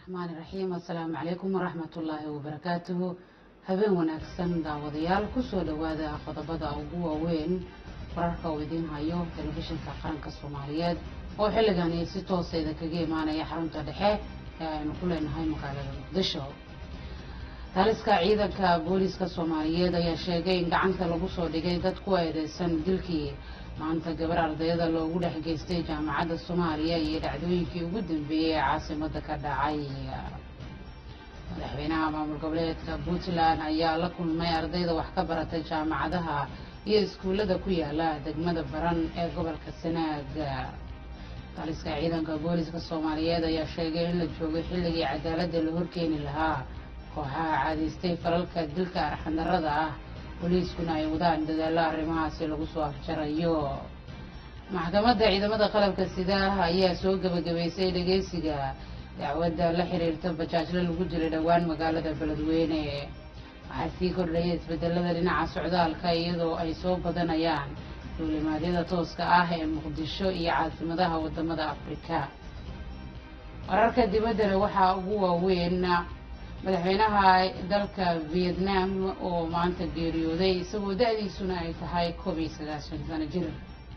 raxmaani raxiim assalaamu calaykum waraxmatullaahi wabarakaatuhu habeen wanaagsan daawadayaal kusoo dhowaada qodobada ugu waaweyn wararka uu idiin hayo telefishinka qaranka soomaaliyeed oo xilligani si tooseeda kaga imaanaya xarunta dhexe ee aynu ku leenahay magaalada muqdisho taliska ciidanka booliiska soomaaliyeed ayaa sheegay in gacanta lagu soo dhigay dad ku eedeysan dilkii maanta gabar ardayada loogu dhex geystay jaamacadda soomaaliya iyo dhacdooyinkii ugu dambeeyey ee caasimada ka dhacay madaxweynaha maamul goboleedka puntland ayaa la kulmay ardayda wax ka baratay jaamacadaha iyo iskuullada ku yaala degmada baran ee gobolka sanaag taliska ciidanka booliiska soomaaliyeed ayaa sheegay in la joogay xilligii cadaaladda la horkeeni lahaa kooxaha caadaystay falalka dilka arxandarada ah booliiskuna ay wadaan dadaallo arrimahaasi lagu soo afjarayo maxkamadda ciidamada qalabka sida ayaa soo gebagabaysay dhageysiga dacwadda la xiriirta bajaajle lagu dilay dhowaan magaalada beledweyne waxaa sii kordhaya isbedelada dhinaca socdaalka iyadoo ay soo badanayaan duulimaadyada tooska ah ee muqdisho iyo caasimadaha wadamada afrika wararka dibaddana waxaa ugu waaweyn madaxweynaha dalka vietnam oo maanta geeriyooday isagoo da-diisuna ay tahay koob iyo sagaashan sano jir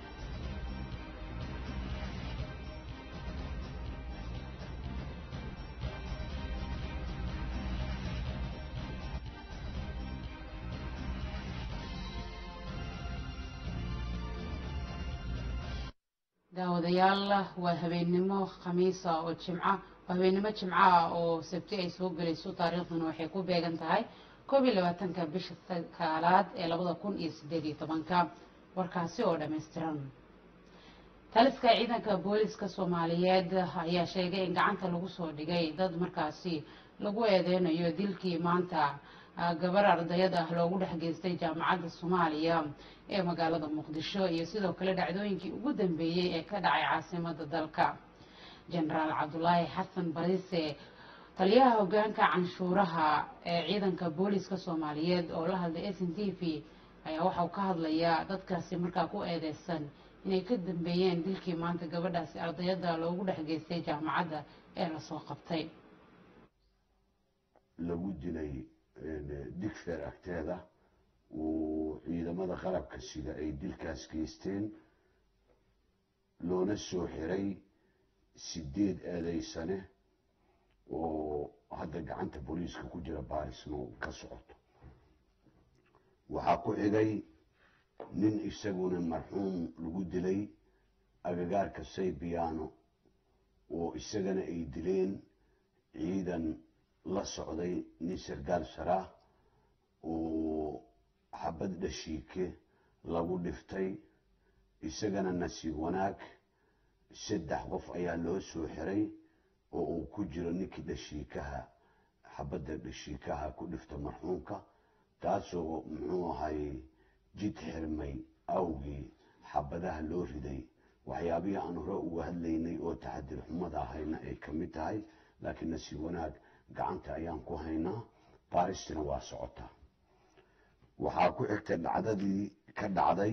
daawadayaal waa habeennimo khamiisa oo jimca waa habeennimo jimcaha oo sabti ay soo gelayso taariikhduna waxay ku beegan tahay koob iyo labaatanka bisha sagaalaad ee labada kun iyo sideed iyo tobanka warkaasi oo dhammaystiran taliska ciidanka booliiska soomaaliyeed ayaa sheegay in gacanta lagu soo dhigay dad markaasi lagu eedeynayo dilkii maanta gabar ardayad ah loogu dhex geystay jaamacadda soomaaliya ee magaalada muqdisho iyo sidoo kale dhacdooyinkii ugu dambeeyey ee ka dhacay caasimada dalka jenaraal cabdulaahi xasan bariise taliyaha hogaanka canshuuraha ee ciidanka booliiska soomaaliyeed oo la hadlay s n t v ayaa waxauu ka hadlayaa dadkaasi markaa ku eedeysan inay ka dambeeyeen dilkii maanta gabadhaasi ardayada loogu dhex geystay jaamacadda ee lasoo qabtay lagu dilay digfeer agteeda uu ciidamada qalabka sida ay dilkaas geysteen loona soo xiray sideed eedeysane oo hadda gacanta booliiska ku jira baarisno ka socoto waxaa ku xigay nin isaguna marxuum lagu dilay agagaarka saybiyaano oo isagana ay dileen ciidan la socday nin sargaal saraah oo xabad dhashiike lagu dhiftay isagana nasiib wanaag saddex qof ayaa loo soo xiray oo uu ku jiro ninkii dhashiikaha xabadda dhashiikaha ku dhifta marxuumka taasoo muxuu ahay jid xirmay awgii xabadaha loo riday waxyaabihii aan hore uga hadlaynay oo taxadir xumada ahayna ay ka mid tahay laakiin nasiib wanaag gacanta ayaan ku haynaa baaristina waa socotaa waxaa ku xigtay dhacdadii ka dhacday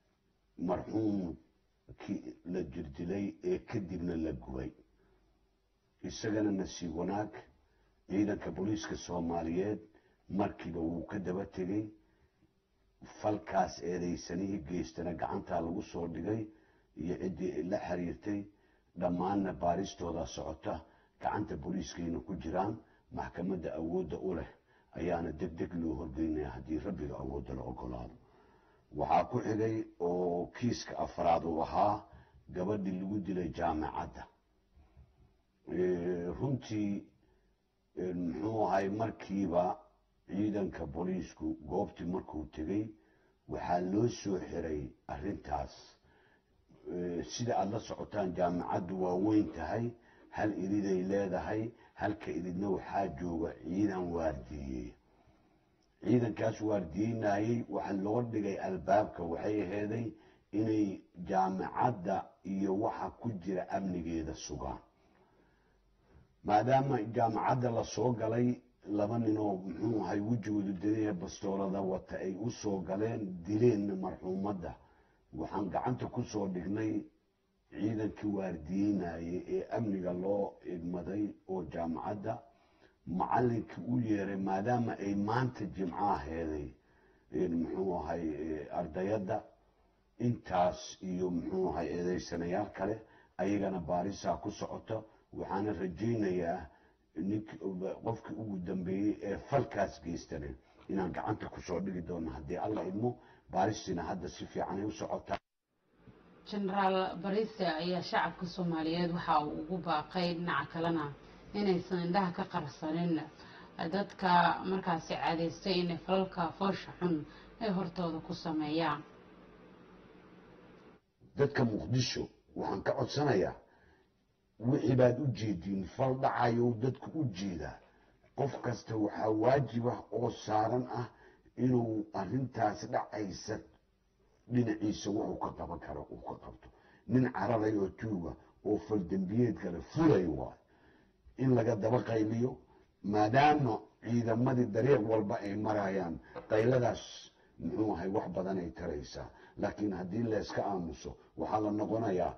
marxuumkii la jirdilay ee kadibna la gubay isagana nasiib wanaag ciidanka booliiska soomaaliyeed markiiba wuu ka daba tegey falkaas eedeysanihii geystana gacantaa lagu soo dhigay iyo ciddii la xiriirtay dhammaanna baaristooda socota gacanta booliiskayna ku jiraan maxkamadda awoodda u leh ayaana deg deg loo horgeynaya haddii rabbiga awoodda la ogolaado waxaa ku xigay oo kiiska afraad uu ahaa gabadhii lagu dilay jaamacadda runtii muxuu ahay markiiba ciidanka booliisku goobtii markuu tegey waxaa loo soo xiray arrintaas sida aada la socotaan jaamacaddu waa weyn tahay hal iriday leedahay halka iridna waxaa jooga ciidan waardiiyey ciidankaas waardiyeynayey waxa loo dhigay albaabka waxay aheeday inay jaamacadda iyo waxa ku jira amnigeeda sugaan maadaama jaamacadda lasoo galay laba ninoo muxuu ahay wejigoodu dadaya bastoolada wata ay u soo galeen dileenna marxuumadda waxaan gacanta ku soo dhignay ciidankii waardiyeynayay ee amniga loo idmaday oo jaamacadda macallinkii u yeeray maadaama ay maanta jimcaha heeday muxuu ahay ardayadda intaas iyo muxuu ahay eedeysanayaal kale ayagana baarisaa ku socota waxaana rajaynayaa nink qofkii ugu dambeeyey ee falkaas geystana inaan gacanta kusoo dhigi doono haddii alla idmo baaristiina hadda si fiicanay u socotaa jenaraal barise ayaa shacabka soomaaliyeed waxa uu ugu baaqay dhinaca kalena inaysan indhaha ka qarsanin dadka markaasi caadaystay inay falalka foosha xun ay hortooda ku sameeyaan dadka muqdisho waxaan ka codsanayaa wixii baad u jeediin fal dhacayo dadku u jeedaa qof kasta waxaa waajib ah oo saaran ah inuu arrintaas dhacaysa dhinaciisa wuxuu ka qaban karo uu ka qabto nin cararay oo tuuga oo faldembiyeed kale fulay waay in laga daba qayliyo maadaama ciidamadii dariiq walba ay marayaan qayladaas muxuu ahay wax badan ay taraysaa laakiin haddii layska aamuso waxaa la noqonayaa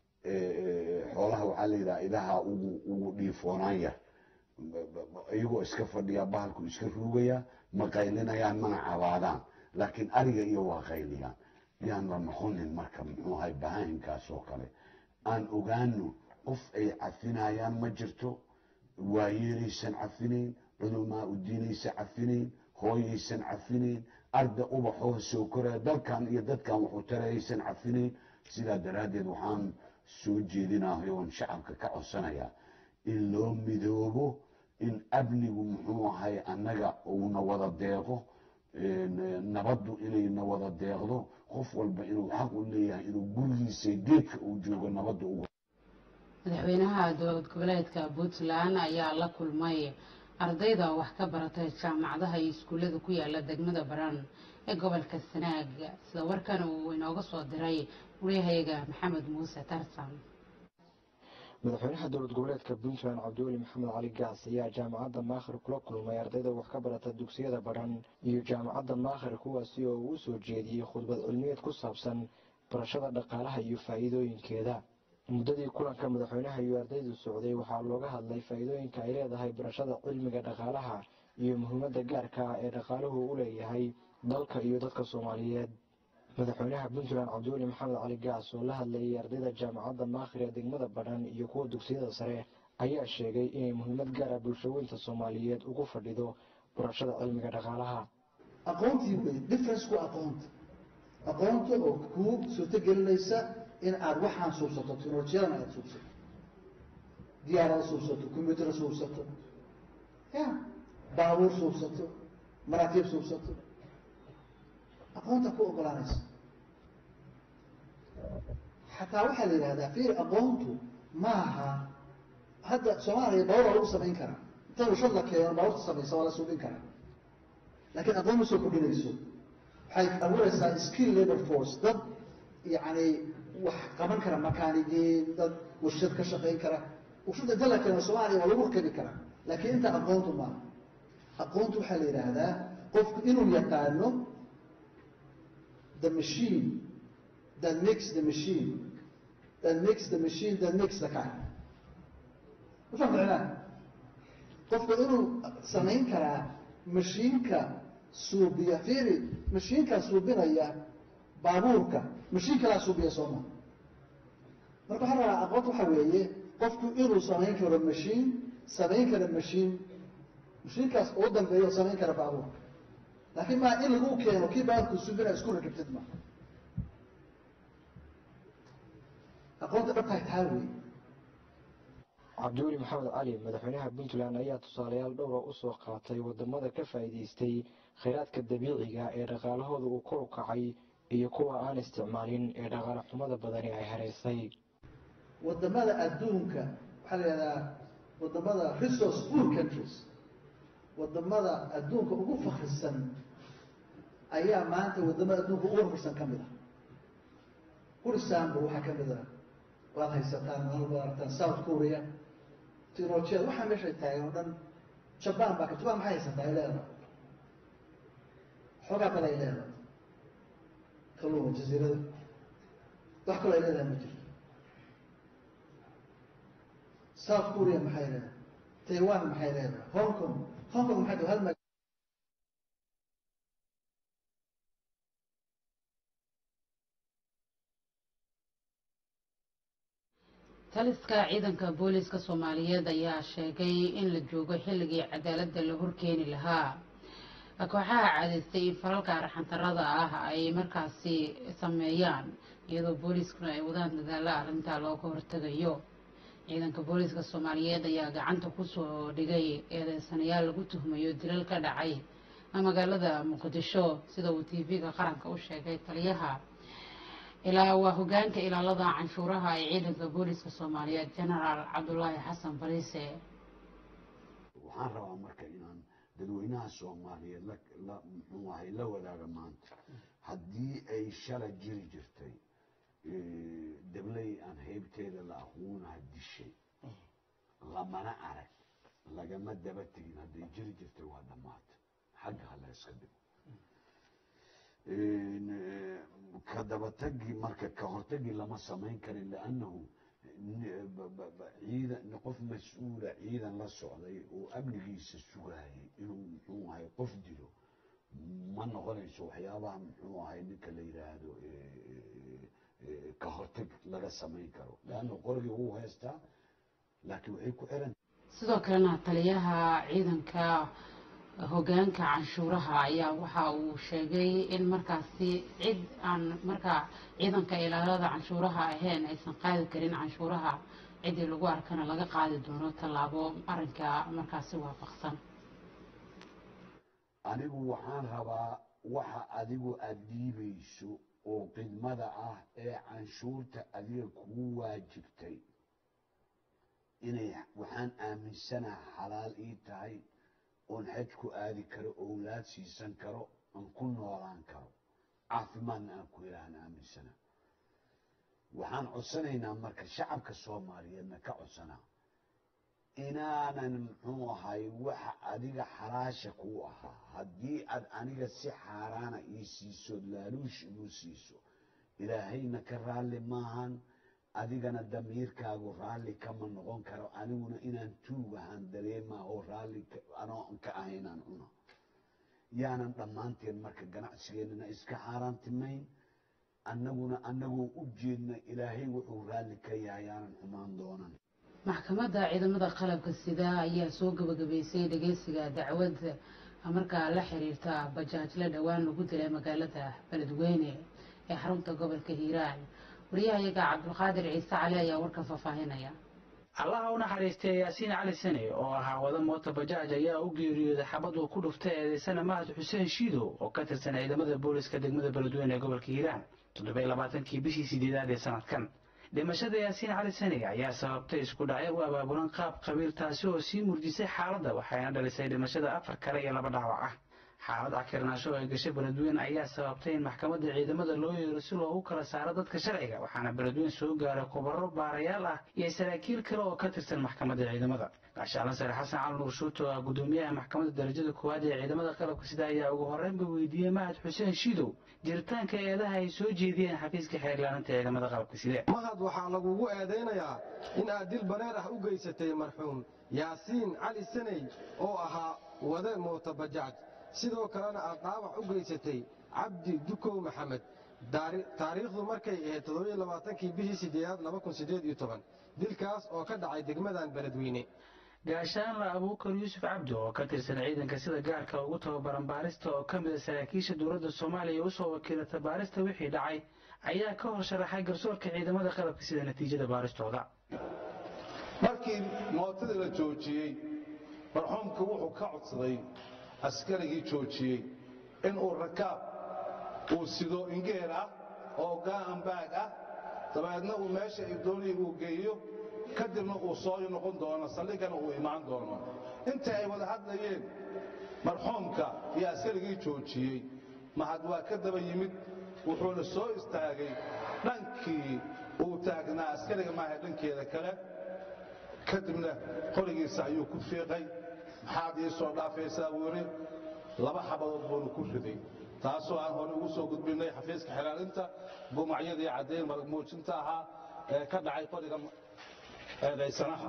xoolaha waxaa la yidhaha idaha ugu ugu dhiifoonaan yar iyagoo iska fadhiyaa bahalku iska ruugayaa ma qaylinayaan mana cabaadaan laakiin ariga iyo waa qayliyaan yaan la noqonin marka muxuu ahay bahaahimkaas oo kale aan ogaano qof ay cafinayaan ma jirto waayeelaysan cafinayn culumaa u diinaysa cafinayn hooyaysan cafinayn arda ubaxoo soo koraya dalkan iyo dadkan wuxuu tarayaysan cafinayn sidaa daraaddeed waxaan soo jeedinahay oon shacabka ka codsanayaa in loo midoobo in amnigu muxuu ahay annaga uuna wada deeqo nabaddu inayna wada deeqdo qof walba inuu xaq u leeyahay inuu gurigiisa geedka uu joogo nabadda uga madaxweynaha dowlad goboleedka puntland ayaa la kulmay ardayda wax ka baratay jaamacadaha iyo iskuullada ku yaala degmada baran ee gobolka sanaag sida warkan uu inooga soo diray waryahayaga maxamed muuse tarsan madaxweynaha dowlad goboleedka puntland cabdiweli maxamed cali gaas ayaa jaamacadda maakhir kula kulmay ardayda wax ka barata dugsiyada baran iyo jaamacadda maakhir kuwaasi oo uu soo jeediyey khudbad cilmiyeed ku saabsan barashada dhaqaalaha iyo faa'iidooyinkeeda muddadii kulanka madaxweynaha iyo ardaydu socday waxaa looga hadlay faa'iidooyinka ay leedahay barashada cilmiga dhaqaalaha iyo muhiimadda gaarka ah ee dhaqaaluhu u leeyahay dalka iyo dadka soomaaliyeed madaxweynaha puntland cabdiweli maxamed cali gaas oo la hadlayay ardayda jaamacadda maakhir ee degmada badhan iyo kuwa dugsiyada sare ayaa sheegay inay muhiimad gaara bulshooyinta soomaaliyeed ugu fadhido barashada cilmiga dhaqaalaha aqoontii wey difference ku aqoonta aqoonta oo kuu suurtogelinaysa in aad waxaan suubsato teknolojiyadana aada suubsato diyaarada suubsato combyuutar suubsato ya baabuur suubsato maraakiib suubsato aqoonta ku ogolaanaysa xataa waxaa la yidhahdaa fiir aqoontu maaha hadda soomaaliya baabuur waa lagu samayn karaa inta rushad la keeno baabuurta samaysa waa la suubin karaa laakiin aqoon ma soo kordhinayso waxay abuuraysaa skill labor force dad yacni wax qaban kara makaanigiin dad warshad ka shaqayn kara warshad inta la keeno soomaaliya waa lagu rakibi karaa laakiin inta aqoontu maaha aqoontu waxaa la yidhaahdaa qofku inuu yaqaano the machine that makes the machine that makes the machine that makes the car mafahmtacnaa qofku inuu samayn karaa mashiinka suubiya fiiri mashiinkaa suubinaya baabuurka mashiin kalaa suubiya sooma marka waxaa rabaa aqoonta waxaa weeye qofku inuu samayn karo mashiin samayn kara mashiin mashiinkaas ugu dambeeyo samayn kara baabuurka laakiin maa in lagu keeno kii baabuurka suubina isku rakibtid ma aqoonta dhabtahay taa wey cabdiweli maxamed cali madaxweynaha puntland ayaa tusaalayaal dhowra usoo qaatay wadamada ka faa'iidaystay khayraadka dabiiciga ee dhaqaalahooda uu kor u kacay iyo kuwa aan isticmaalin ee dhaqaale xumada badani ay hareysay wadamada adduunka waxaa la yihahdaa wadamada resource poor countries wadamada adduunka ugu fakrisan ayaa maanta wadamada adduunka ugu fakrisan ka mid ah kurisanba waxaa ka mid ah waad haysataan malba aragtaan south korea technolojiyada waxaa meeshay taagan oo dhan jaban baa ka jaban maxay haysataa ay leedahay xoogaa bal ay leedahay kalluuma jaziirada wax kaloo ay leedahay ma jirto south korea maxay leedahay taiwan maxay leedahay hong kong hong kong maxay tahay hal mag taliska ciidanka booliska soomaaliyeed ayaa sheegay in la joogo xilligii cadaaladda la horkeeni lahaa kooxaha caadeystay in falalka arxantarada ah ay markaasi sameeyaan iyadoo booliiskuna ay wadaan dadaalla arrintaa looga hortegayo ciidanka booliska soomaaliyeed ayaa gacanta kusoo dhigay eedeysanayaal lagu tuhmayo dilal ka dhacay magaalada muqdisho sida uu tv-ga qaranka u sheegay taliyaha ilaa waa hogaanka ilaalada canshuuraha ee ciidanka booliska soomaaliyeed genaraal cabdulaahi xasan bariise waxaan rabaa marka inaan dadweynaha soomaaliyeed la la muxuu ahay la wadaaga maanta haddii ay shala jiri jirtay dabley aan heybteeda la aqoonaha dishay lamana arag lagama daba tegin hadday jiri jirtay waa dhammaatay xagga hala iska dhigo ka dabatagii marka ka hortagii lama samayn karin liannahu ciidan qof mas-uula ciidan la socday oo amnigiisa sugaayay inuu muxuu ahay qof dilo ma noqonayso waxyaabaha muxuu ahay ninka la yidhaahdo ka hortag laga samayn karo leanna qorgii wuu haystaa laakiin waxay ku xiran sidoo kalena taliyaha ciidanka hogaanka canshuuraha ayaa waxa uu sheegay in markaasi cid aan markaa ciidanka ilaalada canshuuraha ahayn aysan qaadi karin canshuuraha ciddii lagu arkana laga qaadi doono tallaabo arrinka markaasi waafaqsan anigu waxaan rabaa waxa adigu aada dhiibayso oo khidmada ah ee canshuurta adiga kugu waajibtay inay waxaan aaminsanaha xalaal ii tahay oon xaj ku aadi karo owlaad siisan karo aan ku noolaan karo caafimaadna aan ku helahan aaminsana waxaan codsanaynaa marka shacabka soomaaliyeedna ka codsanaa inaanan muxuu ahay waxa adiga xalaasha kuu ahaa haddii aad aniga si xaaraana ii siiso laaluush igu siiso ilaahayna ka raalli maahan adigana damiirkaagu raalli kama noqon karo aniguna inaan tuugahaan dareemaa oo raalli anoo ka ahaynaan cuna yaanan dhammaanteen marka ganacsigeennana iska xaaraantimayn annaguna annagoo u jeedna ilaahay wuxuu raalli ka yahay yaanan xumaan doonan maxkamadda ciidamada qalabka sida ayaa soo gabagabaysay dhageysiga dacwadda markaa la xiriirta bajaajla dhowaan lagu dilay magaalada beledweyne ee xarunta gobolka hiiraan wariyahayaga cabdulqaadir ciise cali ayaa warka faahfaahinaya allaha u naxariistay yaasiin cali sane oo ahaa wada moota bajaaj ayaa u geeriyooday xabad uu ku dhuftay eedeysana mahad xuseen shiidow oo ka tirsan ciidamada booliska degmada beledweyne ee gobolka hiiraan toddobiy labaatankii bishii sideedaad ee sanadkan dhimashada yaasiin cali sane ayaa sababtay isku dhacyo u abaabulan qaab qabiil taasi oo sii murjisay xaaladda waxayna dhalisay dhimashada afar kale iyo laba dhaawac ah xaalad cakirnaasho oo ay gashay beledweyne ayaa sababtay in maxkamadda ciidamada loo yeero si loogu kala saaro dadka sharciga waxaana beledweyne soo gaaray khubaro baarayaal ah iyo saraakiil kale oo ka tirsan maxkamadda ciidamada gaashaala sare xasan cali nuur shuuto oo ah gudoomiyaha maxkamadda darajada koowaad ee ciidamada qalabka sida ayaa ugu horreynba weydiiyey mahad xuseen shiidow jiritaanka eedaha ay soo jeediyeen xafiiska xeerlaaninta ciidamada qalabka side mahad waxaa lagugu eedaynayaa in aad dil bareer ah u geysatay marxuum yaasiin cali saney oo ahaa wade moota bajaaj sidoo kalena aad dhaawac u geysatay cabdi dukow maxamed taariikhdu markay ahayd toddobaaaankii bishii sideedaad dilkaas oo ka dhacay degmadan beledweyne gaashaanla abuukar yuusuf cabdi oo ka tirsan ciidanka sida gaarka ugu tababaran baarista oo ka mida saraakiisha dowladda soomaaliya usoo wakiilata baarista wixii dhacay ayaa ka hor sharaxay garsoorka ciidamada qalabka sida natiijada baaristooda markii mootadii la joojiyey marxuumka wuxuu ka codsaday askarigii joojiyey inuu rakaab uu sido ingeer ah oo gaanbaag ah dabeedna uu meesha doonii uu geeyo kadibna uu soo noqon doono saldhigana uu imaan doono inta ay wada hadlayeen marxuumka iyo askarigii joojiyey mahad waa ka daba yimid wuxuuna soo istaagay dhankii uu taagnaa askariga maaha dhankeeda kale kadibna qorigiisa ayuu ku fiiqay maxaad ii soo dhaafaysaa buu yidhi laba xabadood buuna ku riday taasoo aan hore ugu soo gudbinay xafiiska xilaalinta gumacyadii caddayn marag muujinta ahaa ee ka dhacay qoriga eedaysanaha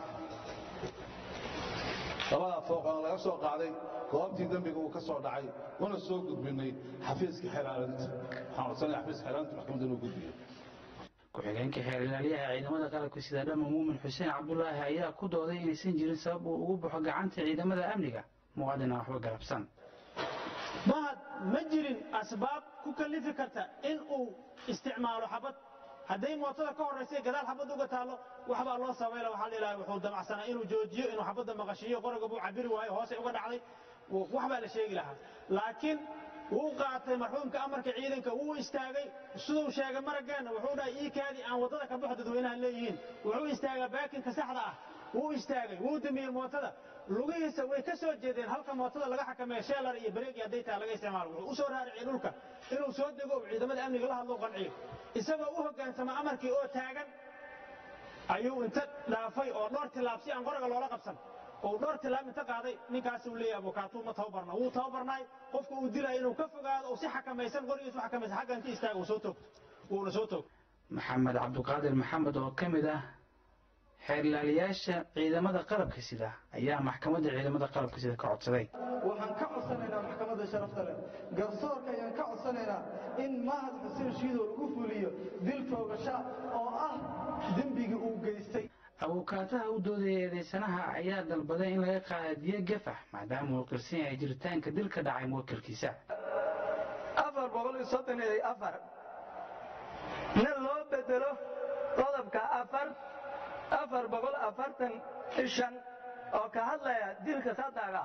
labadaa fooqan laga soo qaaday goobtii dembiga uu ka soo dhacay una soo gudbinay xafiiska xeelaalinta waxaan codsanaya xafiiska xeelaalinta maxkamadda inuu gudbiyo ku-xigeenka xeer ilaaliyaha ciidamada qalabka sida dhama muumin xuseen cabdulaahi ayaa ku dooday inaysan jirin sabab uu ugu baxo gacanta ciidamada amniga muwaadin aan waxba galabsan mahad ma jirin asbaab ku kallifi karta in uu isticmaalo xabad hadday mootada ka horraysay gadaal xabad uga taallo waxbaa loo samayla waxaa la ilahay wuxuu damacsanaa inuu joojiyo inuu xabadda maqashiiyo qoriga buu cabiri waayo hoosay uga dhacday waxbaa la sheegi lahaa laakiin wuu qaatay marxuumka amarka ciidanka wuu istaagay siduu sheegay maraggeenna wuxuu dhahay ii kaadii aan waddada ka baxo dadweynaha leeyihiin wuxuu istaagaa baakinka saxda ah wuu istaagay wuu damiyey mootada lugihiisa way ka soo jeedeen halka mootada laga xakameeyo sheelar iyo bareegi hadday tahay laga isticmaalo wuxuu u soo raariciyey dhulka inuu soo dego uu ciidamada amniga la hadloo qanciyo isagoo u hoggaansama amarkii oo taagan ayuu inta dhaafay oo dhowr tilaab si aan qoriga loola qabsan oo dhowr tilaab inta qaaday ninkaas uu leeyahay abukaatuu ma tababarna wuu tababarnaay qofka uu dilaya inuu ka fogaado oo si xakamaysan qorigiisu xakamaysan xagga inta istaaga uu soo toogto wuuna soo toogto maxamed cabduqaadir maxamed oo ka mid ah xeerlaaliyaasha ciidamada qalabka sida ayaa maxkamadda ciidamada qalabka sida ka codsaday waxaan ka codsanaynaa maxkamadda sharafta leh garsoorka ayaan ka codsanaynaa in mahad xuseen shiidow lagu fuliyo dil toogasha oo ah dembigii uu geystay abukaataha u doodaya eedeysanaha ayaa dalbaday in laga qaada diyo gafax maadaama uu qirsan yahay jiritaanka dil ka dhacay muwakilkiisa afar boqol iyo soddon iyo afar na loo bedelo qodobka afar afar boqol afartan iyo shan oo ka hadlaya dilka sadaga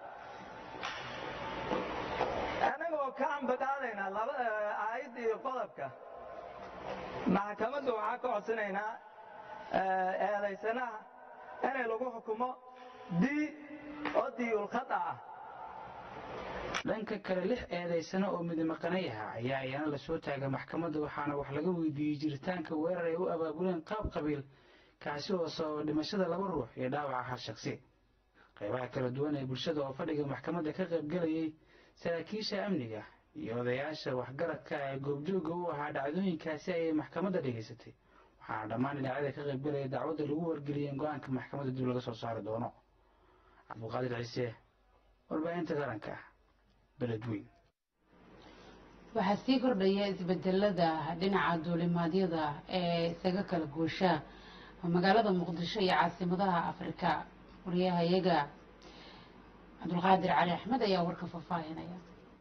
annagoo ka ambaqaadaynaa laba aayadda iyo qodobka maxkamadda waxaa ka codsanaynaa eedaysanaha inay lagu xukumo di oo diyulkhada ah dhanka kale lix eedaysano oo midimaqanayaha ayaa iyana lasoo taagay maxkamadda waxaana wax laga weydiiyey jiritaanka weerar ay u abaabuleen qaab qabiil kaasi oo sababa dhimashada laba ruux iyo dhaawaca hal shaksi qaybaha kala duwan ee bulshada oo fadhiga maxkamadda ka qaybgelayay saraakiisha amniga iyo odayaasha waxgaradka ee goobjooga u ahaa dhacdooyinkaasi ayay maxkamadda dhegaysatay waxaana dhammaan dhinacyada ka qaybgelaya dacwadda lagu wargeliyay in go-aanka maxkamadda dib laga soo saari doono cabdulqaadir ciise warbaahinta qaranka beledweyn waxaa sii kordhaya isbedelada dhinaca duulimaadyada ee isaga kala goosha magaalada muqdisho iyo caasimadaha afrika wariyahayaga cabdulqaadir cali axmed ayaa warka faahfaahinaya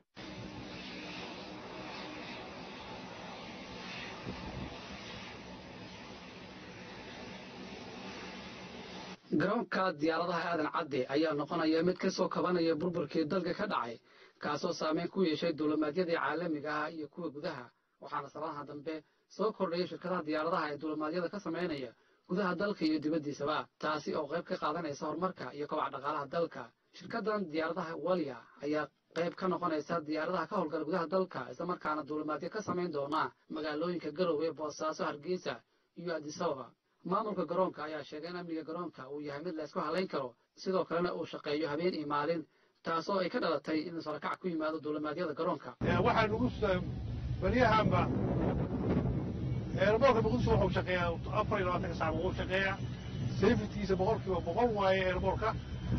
garoonka diyaaradaha aadan cadde ayaa noqonaya mid ka soo kabanaya burburkii dalka ka dhacay kaasoo saameyn ku yeeshay duulimaadyadii caalamiga ah iyo kuwa gudaha waxaana sababaha dambe soo kordhaya shirkadaha diyaaradaha ee duulimaadyada ka samaynaya gudaha dalka iyo dibaddiisaba taasi oo qayb ka qaadanaysa horumarka iyo kobaca dhaqaalaha dalka shirkadan diyaaradaha walya ayaa qayb ka noqonaysa diyaaradaha ka howlgala gudaha dalka islamarkaana duulimaadyo ka samayn doona magaalooyinka garowe boosaaso hargeysa iyo adisababa maamulka garoonka ayaa sheegay in amniga garoonka uu yahay mid la isku halayn karo sidoo kalena uu shaqeeyo habeen iyo maalin taasoo ay ka dhalatay in sarakac ku yimaado duulimaadyada garoonka waxaa nugu baryahanba eerboorka muqdisho wuxuu shaqeeyaa afar iyo labaatanka saac wuu shaqeeyaa safetiisa boqolkiiba boqol waaye eerboorka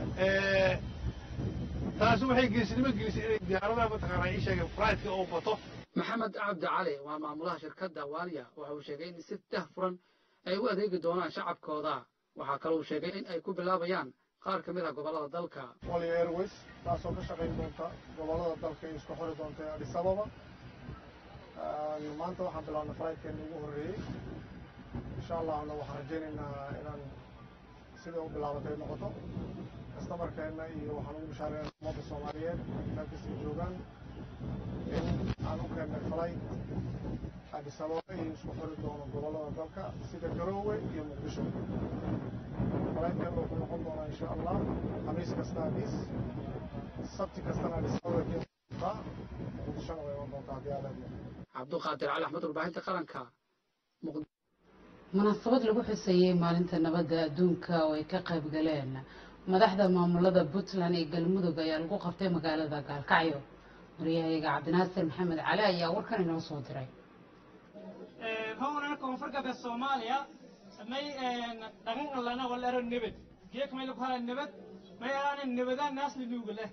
taasi waxay geesinimo gelisay inay diyaaradaha mataqaanaa ii sheegeen frightka oo bato maxamed cabdi cali waa maamulaha shirkadda waalya waxa uu sheegay in si dah furan ay u adeegi doonaan shacabkooda waxaa kale uu sheegay in ay ku bilaabayaan qaar ka mid ah gobollada dalka walya airways taasoo ka shaqayn doonta gobollada dalka ee isku xori doonta ee adis ababa maanta waxaan bilaabnay frightkeena ugu horreeyey insha allahna waxaan rajaynaynaa inaan sidai u bilaabatay noqoto kastamarkeenna iyo waxaan ugu bishaareynaa ummadda soomaaliyeed intaa kasii joogaan in aan u keennay flight adis ababa iyo isku xori doono gobollada dalka sida garoowe iyo muqdisho flightkeena wuxuu noqon doonaa insha allah khamiis kasta adis sabti kastana adis ababa keenta muqdishona way iman doontaa haddii aad cabduqaadir cali axmed warbaahinta qaranka munaasabad lagu xuseeyey maalinta nabadda adduunka oo ay ka qayb galeen madaxda maamulada puntland iyo galmudug ayaa lagu qabtay magaalada gaalkacyo wariyahayaga cabdinaasir maxamed cali ayaa warkan inoo soo diray howlana koonfur galbeed soomaaliya may dhagan allana wal ero nebed geek may lagu hala nebed may aana nebadaan naasli nuuga leh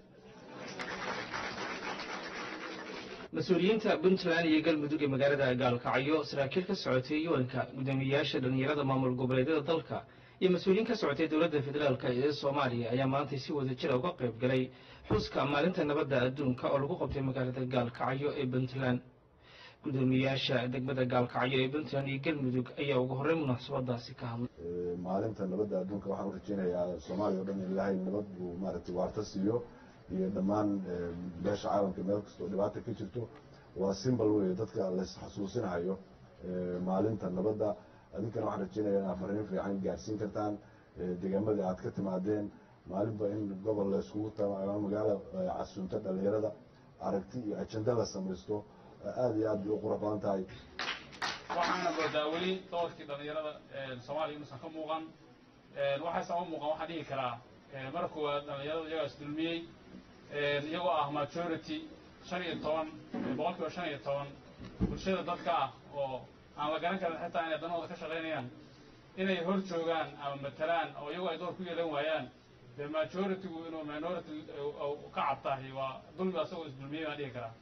mas-uuliyiinta puntland iyo galmudug ee magaalada gaalkacyo saraakiil ka socotay yuwanka guddoomiyeyaasha dhallinyarada maamul goboleedyada dalka iyo mas-uuliyiin ka socotay dowladda federaalka ee soomaaliya ayaa maantay si wada jira uga qayb galay xuska maalinta nabadda adduunka oo lagu qabtay magaalada gaalkacyo ee puntland guddoomiyeyaasha degmada gaalkacyo ee puntland iyo galmudug ayaa ugu horreyn munaasabadaasi ka hadlay maalinta nabadda adduunka waxaan u rajeynayaa soomaaliya o dhan in ilaahay nabad buu maaragtay waarta siiyo iyo dhammaan beesha caalamka meel kastoo dhibaata ka jirto waa simbol weeye dadka lays xasuusinahayo maalinta nabadda adinkana waxaan rajeynaya inaad fariin fiican gaarsiin kartaan deegaamada aad ka timaadeen maalinba in gobol layskugu ama magaalo casunta dhalinyarada aragti iyo ajenda la samaysto aada iyo aad bay u qurux badan tahay waxaana moodaa weli doorkii dhalinyarada soomaaliya inuusan ka muuqan waxaysan u muuqan waxaan dhihi karaa marka koowaad dhalinyarada iyagaas dulmiyey iyagoo ah majority shan iyo toban boqolkiiba shan iyo toban bulshada dadka ah oo aan la garan karin xitaa inay danahooda ka shaqaynayaan inay hor joogaan ama matalaan oo iyagoo ay door ku yeelan waayaan dee majoritygu inuu minority ka cabtahay waa dulmi asagoo isdulmiyey baan dhihi karaa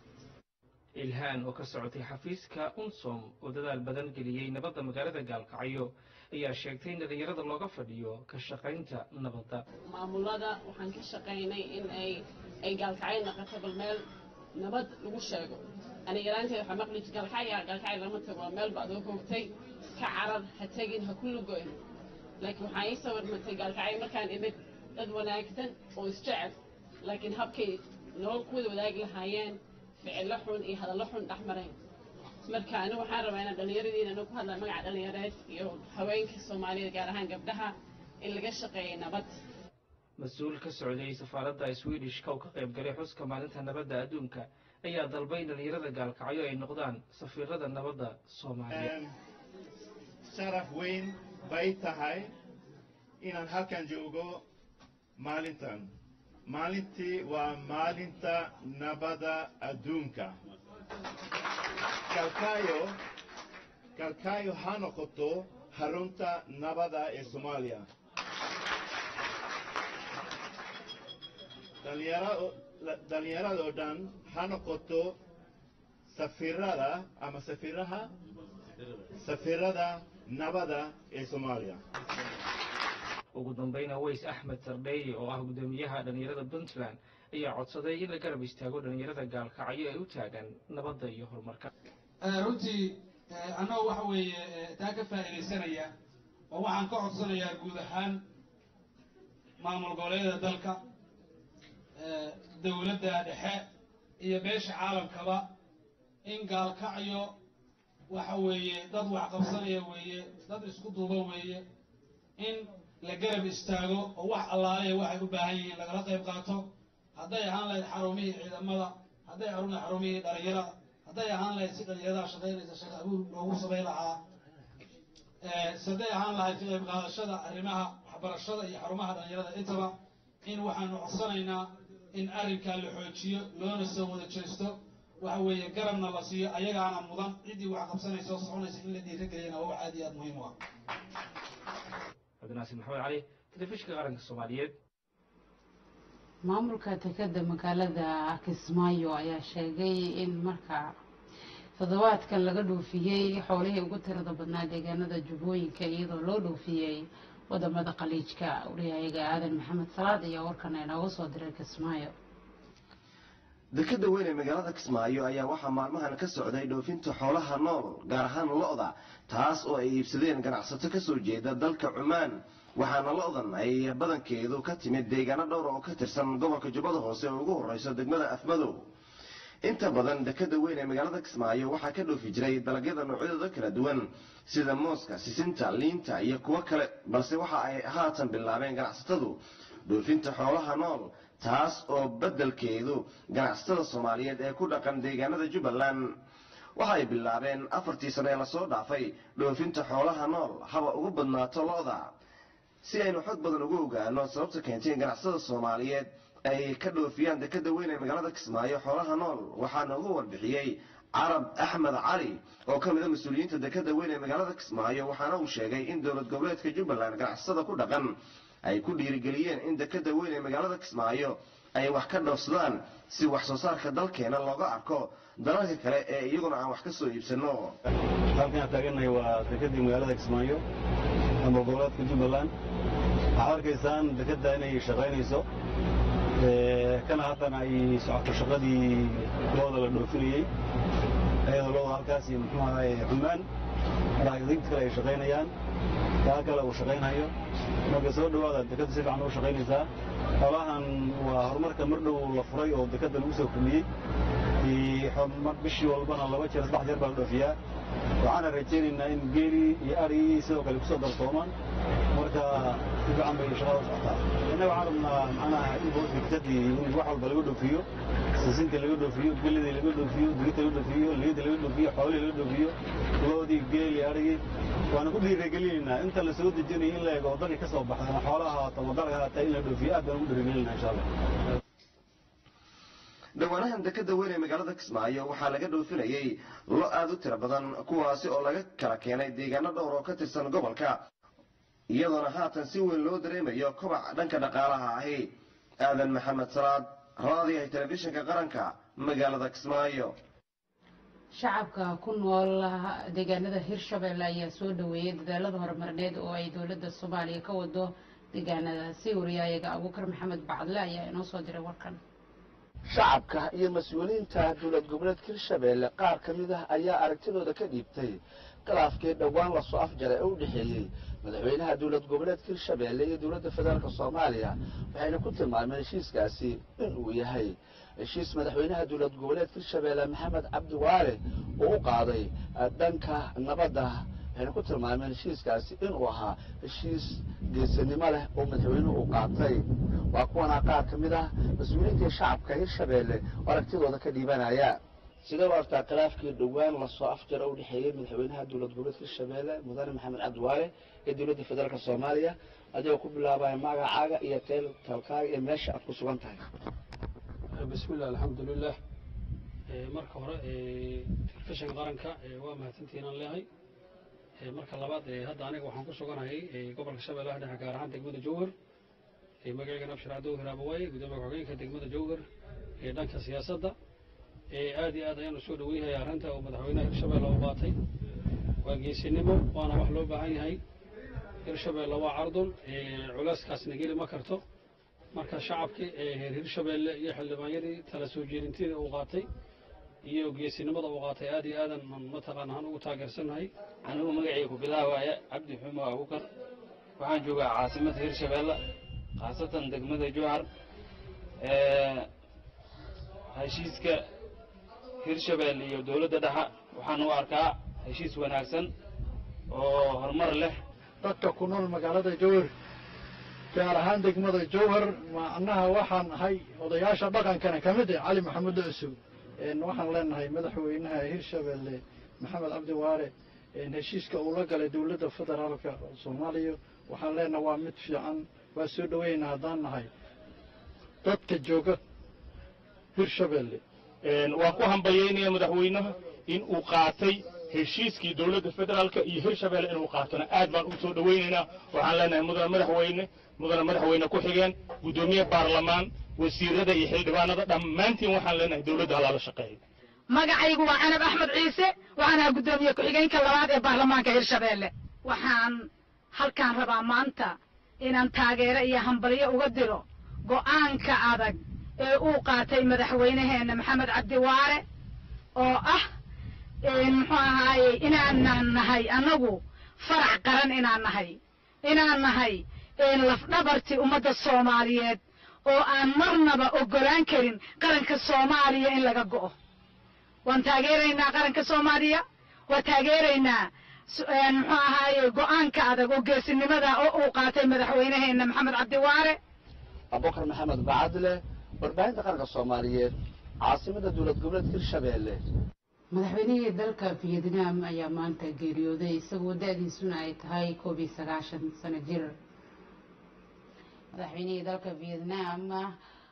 ilhaan oo ka socotay xafiiska unsom oo dadaal badan geliyey nabadda magaalada gaalkacyo ayaa sheegtay in dhalinyarada looga fadhiyo ka shaqaynta nabadda maamulada waxaan ka shaqaynay in ay ay gaalkacyo noqoto bal meel nabad lagu sheego aniga yaraanteed waxaa maqli gaalkacya gaalkacyo lama tago waa meel baad oo hoogtay ka carar ha tegin ha ku lugoyn laakiin waxaa ii sawirmatay gaalkacyo markaan imid dad wanaagsan oo isjecel laakiin habkay nolol kuwada wadaagi lahaayeen ficillo xun iyo hadallo xun dhex marayn marka anigu waxaan rabaa inaan dhallinyaradiina anu ku hadlaa magaca dhallinyareed iyo haweenka soomaaliyed gaar ahaan gabdhaha in laga shaqeeya nabad mas-uul ka socday safaaradda swedishka oo ka qayb galay xuska maalinta nabadda adduunka ayaa dalbay in dhalinyarada gaalkacyo ay noqdaan safiirada nabadda soomaaliya sharaf weyn bay tahay inaan halkan joogo maalintan maalintii waa maalinta nabadda adduunka kalkaayo kalkaayo ha noqoto harunta nabadda ee soomaaliya dhallinyaradoo dhan ha noqoto safiirada ama safiiraha safiirada nabadda ee soomaaliya ugu dambayna ways axmed sardheeye oo ah guddoomiyaha dhallinyarada puntland ayaa codsaday in la garab istaago dhallinyarada gaalkacyo ee u taagan nabadda iyo horumarka runtii annagoo waxa weeye taa ka faa'iidaysanaya oo waxaan ka codsanayaa guud ahaan maamul goboleedyada dalka dowladda dhexe iyo beesha caalamkaba in gaalkacyo waxa weeye dad wax qabsanaya weeye dad isku duuba weeye in la garab istaago oo wax allaaleya waxay u baahan yihiin lagala qayb qaato hadday ahaan lahayd xarumihii ciidamada hadday ahaan lahayd xarumihii dhalinyarada hadday ahaan lahayd si dhalinyarada shaqaynaysa shaqa abuur loogu samayn lahaa hadday ahaan lahayd ka qayb qaadashada arrimaha waxbarashada iyo xarumaha dhalinyarada intaba in waxaanu codsanaynaa in arrinkaa la xoojiyo loona soo wada jeesto waxa weeye garabna la siiyo ayagaana mudan ciddii wax qabsanaysa oo soconaysa in la dhiirageliyana waa wax aad iyo aad muhiim u ah cabdinaasir maxamed cali telefishinka qaranka soomaaliyeed maamulka tekeda magaalada kismaayo ayaa sheegay in marka toddobaadkan laga dhoofiyey xoolihii ugu tirada badnaa deegaanada jubbooyinka iyadoo loo dhoofiyey wadamada khaliijka wariyahayaga aadan maxamed salaad ayaa warkan inooga soo diray kismaayo dekeda weyn ee magaalada kismaayo ayaa waxaa maalmahan ka socday dhoofinta xoolaha nool gaar ahaan lo-da taas oo ay iibsadeen ganacsato kasoo jeeda dalka cumaan waxaana lo-dan ay badankeedu ka timid deegaano dhowr oo ka tirsan gobolka jubbada hoose oo ugu horeyso degmada afmadow inta badan dekeda weyn ee magaalada kismaayo waxaa ka dhoofi jiray dalagyada noocyadooda kala duwan sida mooska sisinta liinta iyo kuwo kale balse waxa ay haatan bilaabeen ganacsatadu dhoofinta xoolaha nool taas oo beddelkeedu ganacsatada soomaaliyeed ee ku dhaqan deegaanada jubbaland waxa ay bilaabeen afartii sano ee lasoo dhaafay dhoofinta xoolaha nool haba ugu badnaato lo-da si aynu xog badan ugu ogaano sababta keentay in ganacsatada soomaaliyeed ay ka dhoofiyaan dekeda weyn ee magaalada kismaayo xoolaha nool waxaana ugu warbixiyey carab axmed cali oo ka mida mas-uuliyiinta dekada weyn ee magaalada kismaayo waxaana uu sheegay in dowlad goboleedka jubbaland ganacsatada ku dhaqan ay ku dhiirigeliyeen in dekada weyn ee magaalada kismaayo ay wax ka dhoofsadaan si wax soo saarka dalkeena looga arko dalalka kale ee iyaguna aan wax ka soo iibsano halkan aan taagannahay waa dekadii magaalada kismaayo ama goboleedka jubbaland waxaad arkaysaan dekadda inay shaqaynayso kana haddana ay socoto shaqadii looda la dhoofinayey ayadoo looda halkaas iyo muxuu ahaye xumaan maraakiibta kale ay shaqaynayaan kaa kale uu shaqaynayo marka soo dhawaada dekadda si fiican u shaqaynaysaa xoolahan waa horumarka mar dhow la furay oo dekadda lagu soo kordhiyey bishii walbana laba jeer saddex jeer baa la dhoofiyaa waxaana rajaynaynaa in geelii iyo arigii sidoo kale kusoo darsoomaan marka si fiican bay shaqada u socotaa innaga waxaan rabnaa macnaha in boorka dekadii in wax walba laga dhoofiyo sisinta laga dhoofiyo gelidii laga dhoofiyo digirta laga dhoofiyo liyada laga dhoofiyo xoolihii laga dhoofiyo loodii geelii arigii waana ku dhiirigelinaynaa inta la soo dejinayo in la eego waddankii ka soo baxdana xoolaha haata waddanka haata in la dhoofiyo aad baan ugu dhiirigelinaa insha allah dhawaanahan dekada weyn ee magaalada kismaayo waxaa laga dhoofinayey lo aad u tiro badan kuwaasi oo laga kala keenay deegaano dhowr oo ka tirsan gobolka iyadoona haatan si weyn loo dareemayo kobac dhanka dhaqaalaha ahi aadan maxamed salaad raadiyaha telefishinka qaranka magaalada kismaayo shacabka ku nool deegaanada hirshabelle ayaa soo dhaweeyey dadaalada horumarineed oo ay dowladda soomaaliya ka wado deegaanadaasi wariyaayaga abuukar maxamed bacdle ayaa inoo soo diray warkan shacabka iyo mas-uuliyiinta dowlad goboleedka hirshabeelle qaar ka mid ah ayaa aragtidooda ka dhiibtay khilaafkii dhowaan lasoo afjaray ee u dhexeeyey madaxweynaha dowlad goboleedka hirshabeelle iyo dowladda federaalk soomaaliya waxayna ku tilmaameen heshiiskaasi in uu yahay heshiis madaxweynaha dowlad goboleedka hirshabeelle maxamed cabdi waale oo u qaaday dhanka nabadda waxayna ku tilmaameen heshiiskaasi inuu ahaa heshiis geesinimo leh oo madaxweynuhu uu qaatay waa kuwanaa qaar ka mid ah mas-uuliyiintii shacabka hirshabeelle oo aragtidooda ka dhiibanaya sidee u artaa khilaafkii dhowaan lasoo afjara u dhexeeyey madaxweynaha dowlad goboleedka hirshabeelle mudane maxamed cabdiwaale iyo dowladda federaalk soomaaliya adigoo ku bilaabaya magacaaga iyo teel talkaaga iyo meesha aad ku sugan tahay bismillah alxamdulilah marka hore telefishinka qaranka waa mahadsantihiin aan leehay marka labaad hadda aniga waxaan ku suganahay gobolka shabeellaha dhexe gaar ahaan degmada jowhar magacaygan abshir cabdow hiraabawaaye gudoomiya ku-xigeenka degmada jowhar ee dhanka siyaasadda aad iyo aad ayaan usoo dhaweynaya arrinta uu madaxweynaha hirshabeelle u qaatay waa geesinimo waana wax loo baahan yahay hirshabeelle waa cardun culeyskaasna geli ma karto marka shacabkii reer hirshabeelle iyo xildhibaanyadii tala soo jeedinteeda uu qaatay iyo geesinimada uu qaatay aad iyo aadan mataqaan ahaan ugu taageersannahay anigu magacayga ku bilaabaya cabdi xumo abukar waxaan joogaa caasimada hirshabeelle khaasatan degmada jowhar heshiiska hirshabeelle iyo dowladda dhexa waxaan u arkaa heshiis wanaagsan oo horumar leh dadka ku nool magaalada jowhar gaar ahaan degmada jowhar macnaha waxaan ahay odayaasha dhaqankana ka mid ah cali maxamuud cusub waxaan leenahay madaxweynaha hirshabeelle maxamed cabdi waare heshiiska uu la galay dowladda federaalka soomaaliya waxaan leenahay waa mid fiican waa soo dhaweyna haddaan nahay dadka jooga hirshabeelle waan ku hambalyaynaya madaxweynaha in uu qaatay heshiiskii dowladda federaalka iyo hirshabeelle inuu qaatona aad baan u soo dhawaynaynaa waxaan leenahay mudane madaxweyne mudane madaxweyne ku xigeen guddoomiye baarlamaan wasiirada iyo xildhibaanada dhammaantiin waxaan leenahay dowladda halaala shaqeeya magacaygu waa canab axmed ciise waxaan ahaa guddoomiye ku-xigeenka labaad ee baarlamaanka hirshabeelle waxaan halkaan rabaa maanta inaan taageero iyo hambalyo uga diro go'aanka adag ee uu qaatay madaxweynaheenna maxamed cabdiwaare oo ah muxuu ahaaye inaanan nahay annagu farac qaran inaan nahay inaan nahay lafdhabartii ummadda soomaaliyeed oo aan marnaba oggolaan karin qaranka soomaaliya in laga go'o waan taageeraynaa qaranka soomaaliya waa taageeraynaa muxuu ahaaye go'aanka adag oo geesinimada oo uu qaatay madaxweynaheenna maxamed cabdiwaare abubakar maxamed bacadle warbaahinta qaranka soomaaliyeed caasimada dowlad goboleedka hirshabeelle madaxweynihii dalka vietnam ayaa maanta geeriyooday isagoo da-diisuna ay tahay koob iyo sagaashan sano jir madaxweynihii dalka vietnam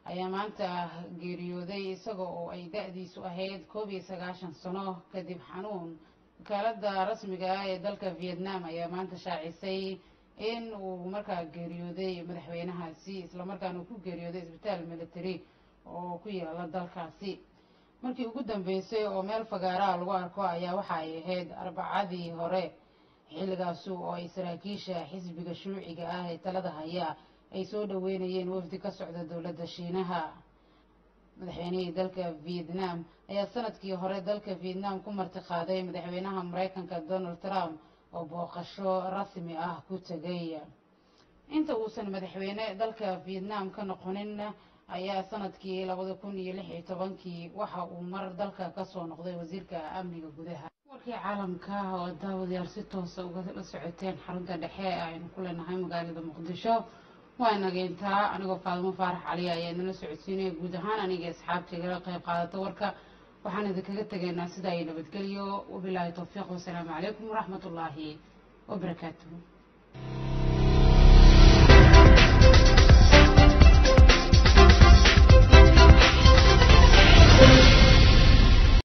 ayaa maanta geeriyooday isaga oo ay da-diisu ahayd koob iyo sagaashan sano kadib xanuun wakaalada rasmiga ah ee dalka vietnam ayaa maanta shaacisay in uu markaa geeriyooday madaxweynahaasi islamarkaana uu ku geeriyooday isbitaal military oo ku yaala dalkaasi markii ugu dambeysay oo meel fagaaraha lagu arko ayaa waxa ay ahayd arbacadii hore xilligaasi oo ay saraakiisha xisbiga shuuciga ah ee talada haya ay soo dhaweynayeen wafdi ka socda dowladda shiinaha madaxweynihii dalka vietnam ayaa sanadkii hore dalka vietnam ku martiqaaday madaxweynaha maraykanka donald trump oo booqasho rasmi ah ku tegay inta uusan madaxweyne dalka vietnam ka noqonin ayaa sanadkii labada kun iyo lix iyo tobankii waxa uu mar dalka kasoo noqday wasiirka amniga gudaha warkii caalamka oo daawadayaal si toosa ugala socoteen xarunta dhexe aynu ku leenahay magaalada muqdisho waa nageyntaa anigoo faadimo faarax cali ayaa idinla socodsiinaya guud ahaan aniga asxaabtaygala qayb qaadata warka waxaan idinkaga tegaynaa sidaa iyo nabadgelyo wabilaahi towfiiq wasalaamu calaykum waraxmat ullaahi wabarakaatuhu